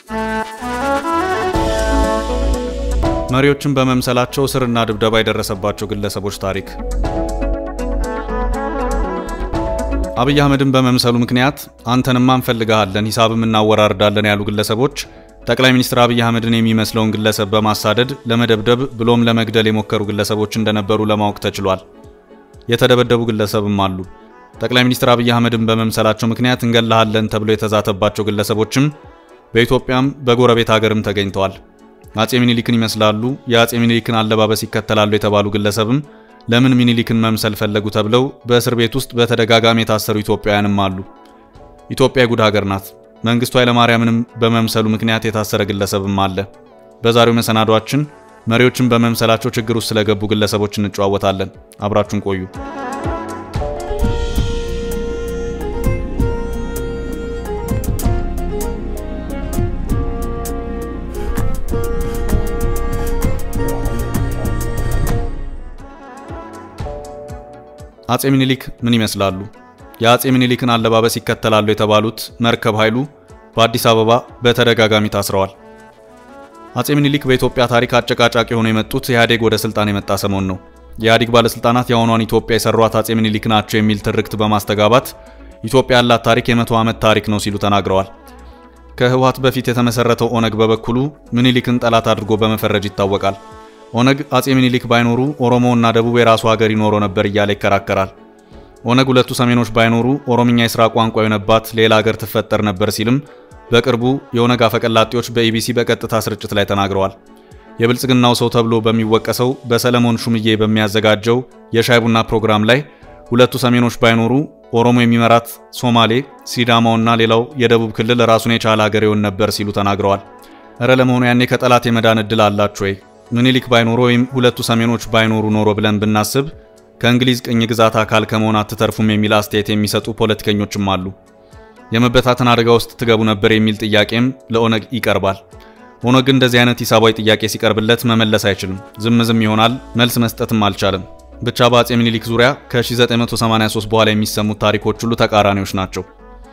መሪዎችን በመምሰላቸው እስርና ድብደባ የደረሰባቸው ግለሰቦች ታሪክ። አብይ አህመድን በመምሰሉ ምክንያት አንተንማ እንፈልግሃለን፣ ሂሳብም እናወራርዳለን ያሉ ግለሰቦች ጠቅላይ ሚኒስትር አብይ አህመድን የሚመስለውን ግለሰብ በማሳደድ ለመደብደብ ብሎም ለመግደል የሞከሩ ግለሰቦች እንደነበሩ ለማወቅ ተችሏል። የተደበደቡ ግለሰብም አሉ። ጠቅላይ ሚኒስትር አብይ አህመድን በመምሰላቸው ምክንያት እንገላሃለን ተብሎ የተዛተባቸው ግለሰቦችም በኢትዮጵያም በጎረቤት ሀገርም ተገኝተዋል። አጼ ሚኒሊክን ይመስላሉ፣ የአጼ ሚኒሊክን አለባበስ ይከተላሉ የተባሉ ግለሰብም ለምን ሚኒሊክን መምሰል ፈለጉ ተብለው በእስር ቤት ውስጥ በተደጋጋሚ የታሰሩ ኢትዮጵያውያንም አሉ። ኢትዮጵያ የጉድ ሀገር ናት። መንግስቱ ኃይለማርያምንም በመምሰሉ ምክንያት የታሰረ ግለሰብም አለ። በዛሬው መሰናዷችን መሪዎችን በመምሰላቸው ችግር ውስጥ ስለገቡ ግለሰቦች እንጨዋወታለን። አብራችሁን ቆዩ። አጼ ሚኒሊክ ምን ይመስላሉ? የአጼ ሚኒሊክን አለባበስ ይከተላሉ የተባሉት መርከብ ኃይሉ በአዲስ አበባ በተደጋጋሚ ታስረዋል። አጼ ሚኒሊክ በኢትዮጵያ ታሪክ አጨቃጫቂ ሆነው የመጡት ኢህአዴግ ወደ ስልጣን የመጣ ሰሞን ነው። የኢህአዴግ ባለስልጣናት የአሁኗን ኢትዮጵያ የሰሯት አጼ ሚኒሊክ ናቸው የሚል ትርክት በማስተጋባት ኢትዮጵያ ያላት ታሪክ የመቶ ዓመት ታሪክ ነው ሲሉ ተናግረዋል። ከህወሓት በፊት የተመሰረተው ኦነግ በበኩሉ ሚኒሊክን ጠላት አድርጎ በመፈረጅ ይታወቃል። ኦነግ አጼ ሚኒሊክ ባይኖሩ ኦሮሞ እና ደቡብ የራሱ ሀገር ይኖረው ነበር እያለ ይከራከራል። ኦነግ ሁለቱ ሰሜኖች ባይኖሩ ኦሮምኛ የሥራ ቋንቋ የሆነባት ሌላ ሀገር ትፈጠር ነበር ሲልም በቅርቡ የኦነግ አፈቀላጤዎች በኢቢሲ በቀጥታ ስርጭት ላይ ተናግረዋል። የብልጽግናው ሰው ተብሎ በሚወቀሰው በሰለሞን ሹምዬ በሚያዘጋጀው የሻይ ቡና ፕሮግራም ላይ ሁለቱ ሰሜኖች ባይኖሩ ኦሮሞ የሚመራት ሶማሌ፣ ሲዳማውና ሌላው የደቡብ ክልል ራሱን የቻለ ሀገር ይሆን ነበር ሲሉ ተናግረዋል። እረ ለመሆኑ ያኔ ከጠላት የመዳን ዕድል አላችሁ ወይ? ምኒልክ ባይኖሩ ወይም ሁለቱ ሰሜኖች ባይኖሩ ኖሮ ብለን ብናስብ ከእንግሊዝ ቅኝ ግዛት አካል ከመሆን አትተርፉም የሚል አስተያየት የሚሰጡ ፖለቲከኞችም አሉ። የመበታተን አደጋ ውስጥ ትገቡ ነበር የሚል ጥያቄም ለኦነግ ይቀርባል። ኦነግ እንደዚህ አይነት ሂሳባዊ ጥያቄ ሲቀርብለት መመለስ አይችልም። ዝም ዝም ይሆናል። መልስ መስጠትም አልቻለም። ብቻ በአጼ ሚኒሊክ ዙሪያ ከ1983 በኋላ የሚሰሙት ታሪኮች ሁሉ ተቃራኒዎች ናቸው።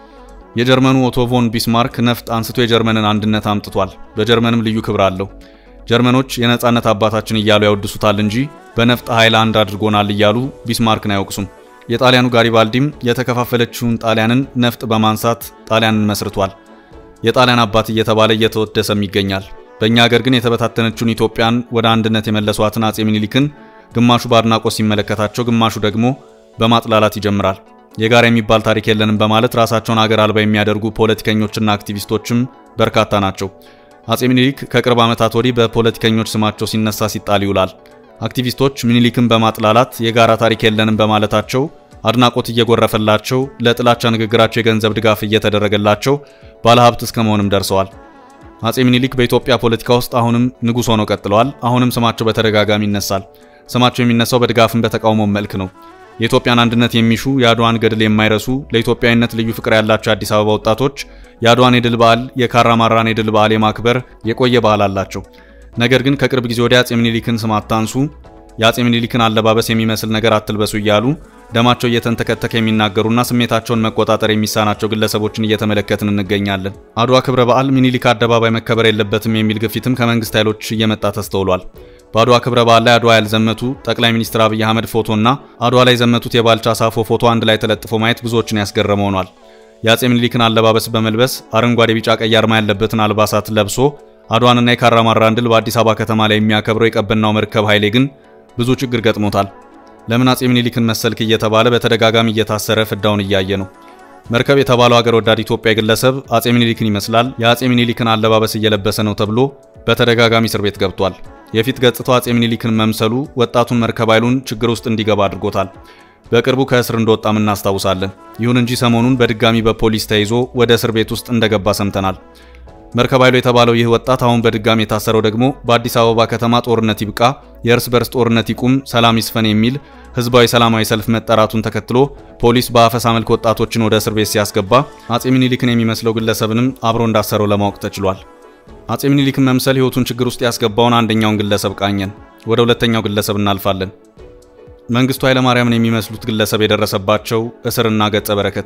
የጀርመኑ ኦቶ ቮን ቢስማርክ ነፍጥ አንስቶ የጀርመንን አንድነት አምጥቷል። በጀርመንም ልዩ ክብር አለው። ጀርመኖች የነጻነት አባታችን እያሉ ያወድሱታል እንጂ በነፍጥ ኃይል አንድ አድርጎናል እያሉ ቢስማርክን አያወቅሱም። የጣሊያኑ ጋሪባልዲም የተከፋፈለችውን ጣሊያንን ነፍጥ በማንሳት ጣሊያንን መስርቷል። የጣሊያን አባት እየተባለ እየተወደሰም ይገኛል። በእኛ ሀገር ግን የተበታተነችውን ኢትዮጵያን ወደ አንድነት የመለሷትን አጼ ሚኒሊክን ግማሹ በአድናቆት ሲመለከታቸው፣ ግማሹ ደግሞ በማጥላላት ይጀምራል። የጋራ የሚባል ታሪክ የለንም በማለት ራሳቸውን አገር አልባ የሚያደርጉ ፖለቲከኞችና አክቲቪስቶችም በርካታ ናቸው። አጼ ሚኒሊክ ከቅርብ ዓመታት ወዲህ በፖለቲከኞች ስማቸው ሲነሳ ሲጣል ይውላል። አክቲቪስቶች ሚኒሊክን በማጥላላት የጋራ ታሪክ የለንም በማለታቸው አድናቆት እየጎረፈላቸው ለጥላቻ ንግግራቸው የገንዘብ ድጋፍ እየተደረገላቸው ባለሀብት እስከ መሆንም ደርሰዋል። አጼ ሚኒሊክ በኢትዮጵያ ፖለቲካ ውስጥ አሁንም ንጉሥ ሆነው ቀጥለዋል። አሁንም ስማቸው በተደጋጋሚ ይነሳል። ስማቸው የሚነሳው በድጋፍም በተቃውሞ መልክ ነው። የኢትዮጵያን አንድነት የሚሹ የአድዋን ገድል የማይረሱ ለኢትዮጵያዊነት ልዩ ፍቅር ያላቸው የአዲስ አበባ ወጣቶች የአድዋን የድል በዓል የካራማራን የድል በዓል የማክበር የቆየ ባህል አላቸው። ነገር ግን ከቅርብ ጊዜ ወዲያ አጼ ሚኒሊክን ስም አታንሱ፣ የአጼ ሚኒሊክን አለባበስ የሚመስል ነገር አትልበሱ እያሉ ደማቸው እየተንተከተከ የሚናገሩና ስሜታቸውን መቆጣጠር የሚሳናቸው ግለሰቦችን እየተመለከትን እንገኛለን። አድዋ ክብረ በዓል ሚኒሊክ አደባባይ መከበር የለበትም የሚል ግፊትም ከመንግስት ኃይሎች እየመጣ ተስተውሏል። በአድዋ ክብረ በዓል ላይ አድዋ ያልዘመቱ ጠቅላይ ሚኒስትር አብይ አህመድ ፎቶና አድዋ ላይ የዘመቱት የባልቻ ሳፎ ፎቶ አንድ ላይ ተለጥፎ ማየት ብዙዎችን ያስገረመ ሆኗል። የአጼ ሚኒሊክን አለባበስ በመልበስ አረንጓዴ፣ ቢጫ፣ ቀይ አርማ ያለበትን አልባሳት ለብሶ አድዋንና የካራማራን ድል በአዲስ አበባ ከተማ ላይ የሚያከብረው የቀበናው መርከብ ኃይሌ ግን ብዙ ችግር ገጥሞታል። ለምን አጼ ሚኒሊክን መሰልክ እየተባለ በተደጋጋሚ እየታሰረ ፍዳውን እያየ ነው። መርከብ የተባለው ሀገር ወዳድ ኢትዮጵያ ግለሰብ አጼ ሚኒሊክን ይመስላል፣ የአጼ ሚኒሊክን አለባበስ እየለበሰ ነው ተብሎ በተደጋጋሚ እስር ቤት ገብቷል። የፊት ገጽታው አጼ ሚኒሊክን መምሰሉ ወጣቱን መርከብ ኃይሉን ችግር ውስጥ እንዲገባ አድርጎታል። በቅርቡ ከእስር እንደወጣም እናስታውሳለን። ይሁን እንጂ ሰሞኑን በድጋሚ በፖሊስ ተይዞ ወደ እስር ቤት ውስጥ እንደገባ ሰምተናል። መርከብ ኃይሉ የተባለው ይህ ወጣት አሁን በድጋሚ የታሰረው ደግሞ በአዲስ አበባ ከተማ ጦርነት ይብቃ፣ የእርስ በርስ ጦርነት ይቁም፣ ሰላም ይስፈን የሚል ህዝባዊ ሰላማዊ ሰልፍ መጠራቱን ተከትሎ ፖሊስ በአፈሳ መልክ ወጣቶችን ወደ እስር ቤት ሲያስገባ አጼ ሚኒሊክን የሚመስለው ግለሰብንም አብሮ እንዳሰረው ለማወቅ ተችሏል። አጼ ሚኒሊክን መምሰል ህይወቱን ችግር ውስጥ ያስገባውን አንደኛውን ግለሰብ ቃኘን። ወደ ሁለተኛው ግለሰብ እናልፋለን። መንግስቱ ኃይለማርያምን የሚመስሉት ግለሰብ የደረሰባቸው እስርና ገጸ በረከት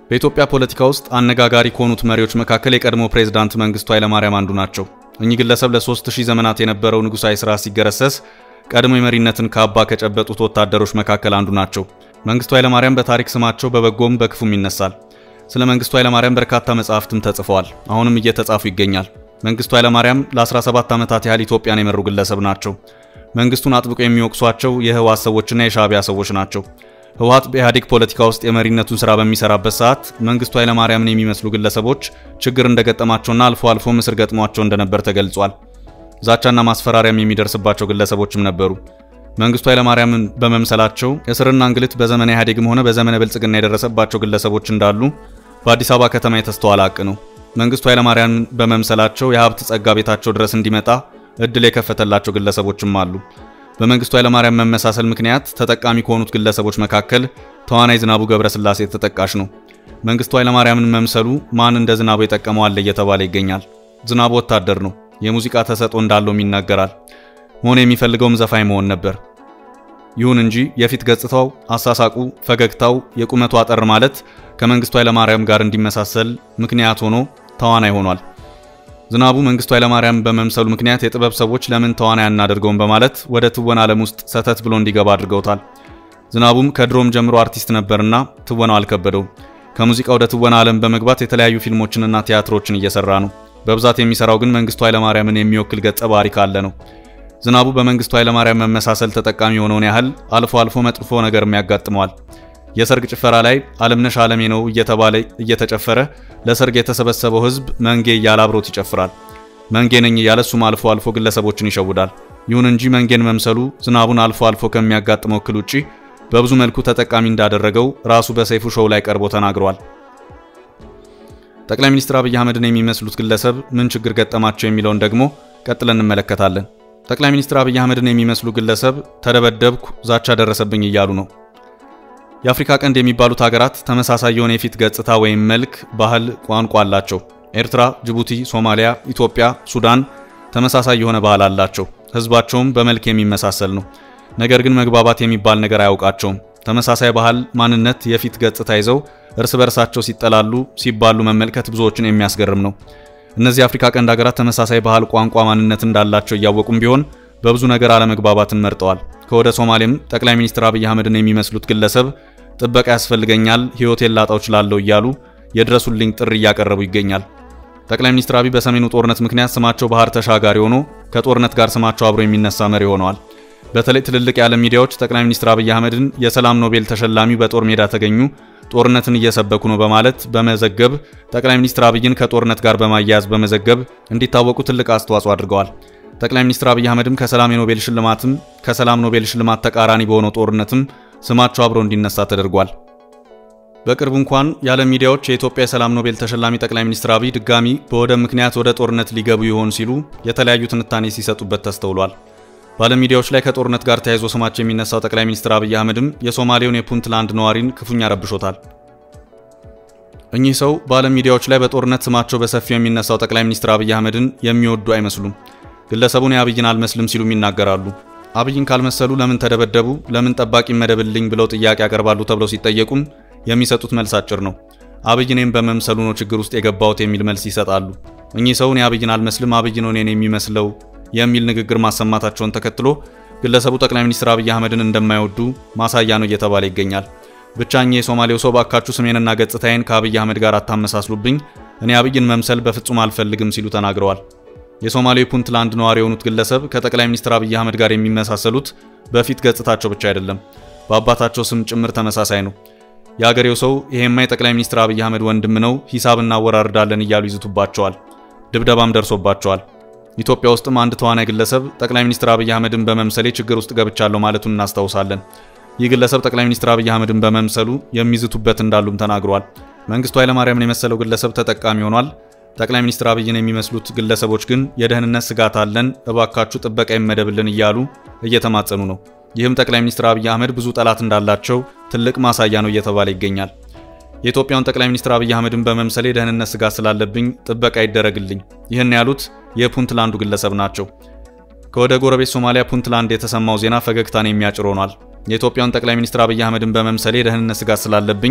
በኢትዮጵያ ፖለቲካ ውስጥ አነጋጋሪ ከሆኑት መሪዎች መካከል የቀድሞ ፕሬዝዳንት መንግስቱ ኃይለማርያም አንዱ ናቸው። እኚህ ግለሰብ ለ3000 ዘመናት የነበረው ንጉሳዊ ስርዓት ሲገረሰስ ቀድሞ የመሪነትን ካባ ከጨበጡት ወታደሮች መካከል አንዱ ናቸው። መንግስቱ ኃይለማርያም በታሪክ ስማቸው በበጎም በክፉም ይነሳል። ስለ መንግስቱ ኃይለማርያም በርካታ መጽሐፍትም ተጽፈዋል፣ አሁንም እየተጻፉ ይገኛል። መንግስቱ ኃይለማርያም ለ17 ዓመታት ያህል ኢትዮጵያን የመሩ ግለሰብ ናቸው። መንግስቱን አጥብቆ የሚወቅሷቸው የህወሓት ሰዎችና የሻዕቢያ ሰዎች ናቸው። ህወሓት በኢህአዴግ ፖለቲካ ውስጥ የመሪነቱን ስራ በሚሰራበት ሰዓት መንግስቱ ኃይለማርያምን የሚመስሉ ግለሰቦች ችግር እንደገጠማቸውና አልፎ አልፎ እስር ገጥሟቸው እንደነበር ተገልጿል። ዛቻና ማስፈራሪያም የሚደርስባቸው ግለሰቦችም ነበሩ። መንግስቱ ኃይለማርያምን በመምሰላቸው እስርና እንግልት በዘመነ ኢህአዴግም ሆነ በዘመነ ብልጽግና የደረሰባቸው ግለሰቦች እንዳሉ በአዲስ አበባ ከተማ የተስተዋለ ሀቅ ነው። መንግስቱ ኃይለማርያምን በመምሰላቸው የሀብት ጸጋ ቤታቸው ድረስ እንዲመጣ እድል የከፈተላቸው ግለሰቦችም አሉ። በመንግስቱ ኃይለማርያም መመሳሰል ምክንያት ተጠቃሚ ከሆኑት ግለሰቦች መካከል ተዋናይ ዝናቡ ገብረስላሴ ተጠቃሽ ነው። መንግስቱ ኃይለማርያምን መምሰሉ ማን እንደ ዝናቡ የጠቀመው አለ እየተባለ ይገኛል። ዝናቡ ወታደር ነው። የሙዚቃ ተሰጥኦ እንዳለውም ይናገራል። መሆን የሚፈልገውም ዘፋኝ መሆን ነበር። ይሁን እንጂ የፊት ገጽታው፣ አሳሳቁ፣ ፈገግታው፣ የቁመቱ አጠር ማለት ከመንግስቱ ኃይለማርያም ጋር እንዲመሳሰል ምክንያት ሆኖ ተዋናይ ሆኗል። ዝናቡ መንግስቱ ኃይለማርያም በመምሰሉ ምክንያት የጥበብ ሰዎች ለምን ተዋናይ አናደርገውም በማለት ወደ ትወና ዓለም ውስጥ ሰተት ብሎ እንዲገባ አድርገውታል። ዝናቡም ከድሮም ጀምሮ አርቲስት ነበርና ትወናው አልከበደውም። ከሙዚቃ ወደ ትወና ዓለም በመግባት የተለያዩ ፊልሞችንና ቲያትሮችን እየሰራ ነው። በብዛት የሚሰራው ግን መንግስቱ ኃይለማርያምን የሚወክል ገጸ ባህሪ ካለ ነው። ዝናቡ በመንግስቱ ኃይለማርያም መመሳሰል ተጠቃሚ የሆነውን ያህል አልፎ አልፎ መጥፎ ነገርም ያጋጥመዋል። የሰርግ ጭፈራ ላይ አለምነሽ አለሜ ነው እየተባለ እየተጨፈረ ለሰርግ የተሰበሰበው ህዝብ መንጌ እያለ አብሮት ይጨፍራል። መንጌ ነኝ እያለ እሱም አልፎ አልፎ ግለሰቦችን ይሸውዳል። ይሁን እንጂ መንጌን መምሰሉ ዝናቡን አልፎ አልፎ ከሚያጋጥመው እክል ውጪ በብዙ መልኩ ተጠቃሚ እንዳደረገው ራሱ በሰይፉ ሾው ላይ ቀርቦ ተናግሯል። ጠቅላይ ሚኒስትር አብይ አህመድን የሚመስሉት ግለሰብ ምን ችግር ገጠማቸው የሚለውን ደግሞ ቀጥለን እንመለከታለን። ጠቅላይ ሚኒስትር አብይ አህመድን የሚመስሉ ግለሰብ ተደበደብኩ፣ ዛቻ ደረሰብኝ እያሉ ነው። የአፍሪካ ቀንድ የሚባሉት ሀገራት ተመሳሳይ የሆነ የፊት ገጽታ ወይም መልክ፣ ባህል፣ ቋንቋ አላቸው። ኤርትራ፣ ጅቡቲ፣ ሶማሊያ፣ ኢትዮጵያ፣ ሱዳን ተመሳሳይ የሆነ ባህል አላቸው። ህዝባቸውም በመልክ የሚመሳሰል ነው። ነገር ግን መግባባት የሚባል ነገር አያውቃቸውም። ተመሳሳይ ባህል፣ ማንነት፣ የፊት ገጽታ ይዘው እርስ በርሳቸው ሲጠላሉ፣ ሲባሉ መመልከት ብዙዎችን የሚያስገርም ነው። እነዚህ የአፍሪካ ቀንድ ሀገራት ተመሳሳይ ባህል፣ ቋንቋ፣ ማንነት እንዳላቸው እያወቁም ቢሆን በብዙ ነገር አለመግባባትን መርጠዋል። ከወደ ሶማሌም ጠቅላይ ሚኒስትር አብይ አህመድን የሚመስሉት ግለሰብ ጥበቃ ያስፈልገኛል፣ ህይወቴን ላጣው እችላለሁ እያሉ የድረሱልኝ ጥሪ እያቀረቡ ይገኛል። ጠቅላይ ሚኒስትር አብይ በሰሜኑ ጦርነት ምክንያት ስማቸው ባህር ተሻጋሪ ሆኖ ከጦርነት ጋር ስማቸው አብሮ የሚነሳ መሪ ሆነዋል። በተለይ ትልልቅ የዓለም ሚዲያዎች ጠቅላይ ሚኒስትር አብይ አህመድን የሰላም ኖቤል ተሸላሚው በጦር ሜዳ ተገኙ፣ ጦርነትን እየሰበኩ ነው በማለት በመዘገብ ጠቅላይ ሚኒስትር አብይን ከጦርነት ጋር በማያያዝ በመዘገብ እንዲታወቁ ትልቅ አስተዋጽኦ አድርገዋል። ጠቅላይ ሚኒስትር አብይ አህመድም ከሰላም የኖቤል ሽልማትም ከሰላም ኖቤል ሽልማት ተቃራኒ በሆነው ጦርነትም ስማቸው አብሮ እንዲነሳ ተደርጓል። በቅርቡ እንኳን የዓለም ሚዲያዎች የኢትዮጵያ የሰላም ኖቤል ተሸላሚ ጠቅላይ ሚኒስትር አብይ ድጋሚ በወደብ ምክንያት ወደ ጦርነት ሊገቡ ይሆን ሲሉ የተለያዩ ትንታኔ ሲሰጡበት ተስተውሏል። በዓለም ሚዲያዎች ላይ ከጦርነት ጋር ተያይዞ ስማቸው የሚነሳው ጠቅላይ ሚኒስትር አብይ አህመድም የሶማሌውን የፑንትላንድ ነዋሪን ክፉኛ ረብሾታል። እኚህ ሰው በዓለም ሚዲያዎች ላይ በጦርነት ስማቸው በሰፊው የሚነሳው ጠቅላይ ሚኒስትር አብይ አህመድን የሚወዱ አይመስሉም። ግለሰቡን የአብይን አልመስልም ሲሉም ይናገራሉ። አብይን ካልመሰሉ ለምን ተደበደቡ፣ ለምን ጠባቂ መደብልኝ ብለው ጥያቄ ያቀርባሉ ተብለው ሲጠየቁም የሚሰጡት መልስ አጭር ነው። አብይ እኔም በመምሰሉ ነው ችግር ውስጥ የገባሁት የሚል መልስ ይሰጣሉ። እኚህ ሰውን የአብይን አልመስልም፣ አብይ ነው እኔን የሚመስለው የሚል ንግግር ማሰማታቸውን ተከትሎ ግለሰቡ ጠቅላይ ሚኒስትር አብይ አህመድን እንደማይወዱ ማሳያ ነው እየተባለ ይገኛል። ብቻ እኚህ የሶማሌው ሰው ባካችሁ ስሜንና ገጽታዬን ከአብይ አህመድ ጋር አታመሳስሉብኝ፣ እኔ አብይን መምሰል በፍጹም አልፈልግም ሲሉ ተናግረዋል። የሶማሌው ፑንትላንድ ነዋሪ የሆኑት ግለሰብ ከጠቅላይ ሚኒስትር አብይ አህመድ ጋር የሚመሳሰሉት በፊት ገጽታቸው ብቻ አይደለም፣ በአባታቸው ስም ጭምር ተመሳሳይ ነው። የአገሬው ሰው ይሄማ የጠቅላይ ሚኒስትር አብይ አህመድ ወንድም ነው፣ ሂሳብ እናወራርዳለን እያሉ ይዝቱባቸዋል። ድብደባም ደርሶባቸዋል። ኢትዮጵያ ውስጥም አንድ ተዋናይ ግለሰብ ጠቅላይ ሚኒስትር አብይ አህመድን በመምሰሌ ችግር ውስጥ ገብቻለሁ ማለቱን እናስታውሳለን። ይህ ግለሰብ ጠቅላይ ሚኒስትር አብይ አህመድን በመምሰሉ የሚዝቱበት እንዳሉም ተናግሯል። መንግስቱ ኃይለማርያምን የመሰለው ግለሰብ ተጠቃሚ ሆኗል። ጠቅላይ ሚኒስትር አብይን የሚመስሉት ግለሰቦች ግን የደህንነት ስጋት አለን፣ እባካችሁ ጥበቃ ይመደብልን እያሉ እየተማጸኑ ነው። ይህም ጠቅላይ ሚኒስትር አብይ አህመድ ብዙ ጠላት እንዳላቸው ትልቅ ማሳያ ነው እየተባለ ይገኛል። የኢትዮጵያውን ጠቅላይ ሚኒስትር አብይ አህመድን በመምሰሌ የደህንነት ስጋት ስላለብኝ ጥበቃ ይደረግልኝ፣ ይህን ያሉት የፑንትላንዱ ግለሰብ ናቸው። ከወደ ጎረቤት ሶማሊያ ፑንትላንድ የተሰማው ዜና ፈገግታን የሚያጭር ሆኗል። የኢትዮጵያውን ጠቅላይ ሚኒስትር አብይ አህመድን በመምሰሌ የደህንነት ስጋት ስላለብኝ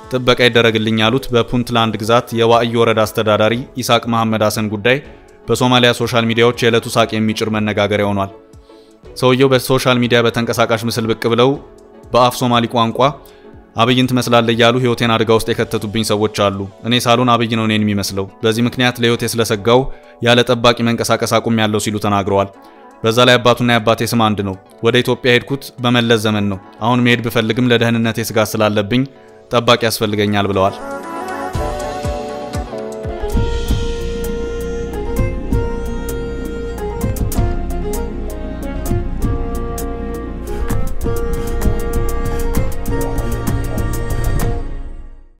ጥበቃ ይደረግልኝ ያሉት በፑንትላንድ ግዛት የዋዕይ ወረዳ አስተዳዳሪ ኢሳቅ መሐመድ ሐሰን ጉዳይ በሶማሊያ ሶሻል ሚዲያዎች የዕለቱ ሳቅ የሚጭር መነጋገሪያ ሆኗል። ሰውየው በሶሻል ሚዲያ በተንቀሳቃሽ ምስል ብቅ ብለው በአፍ ሶማሊ ቋንቋ አብይን ትመስላለህ እያሉ ህይወቴን አደጋ ውስጥ የከተቱብኝ ሰዎች አሉ። እኔ ሳሎን አብይ ነው እኔን የሚመስለው። በዚህ ምክንያት ለህይወቴ ስለሰጋው ያለ ጠባቂ መንቀሳቀስ አቁም ያለው ሲሉ ተናግረዋል። በዛ ላይ አባቱና የአባቴ ስም አንድ ነው። ወደ ኢትዮጵያ ሄድኩት በመለስ ዘመን ነው። አሁን መሄድ ብፈልግም ለደህንነቴ ስጋት ስላለብኝ ጠባቂ ያስፈልገኛል ብለዋል።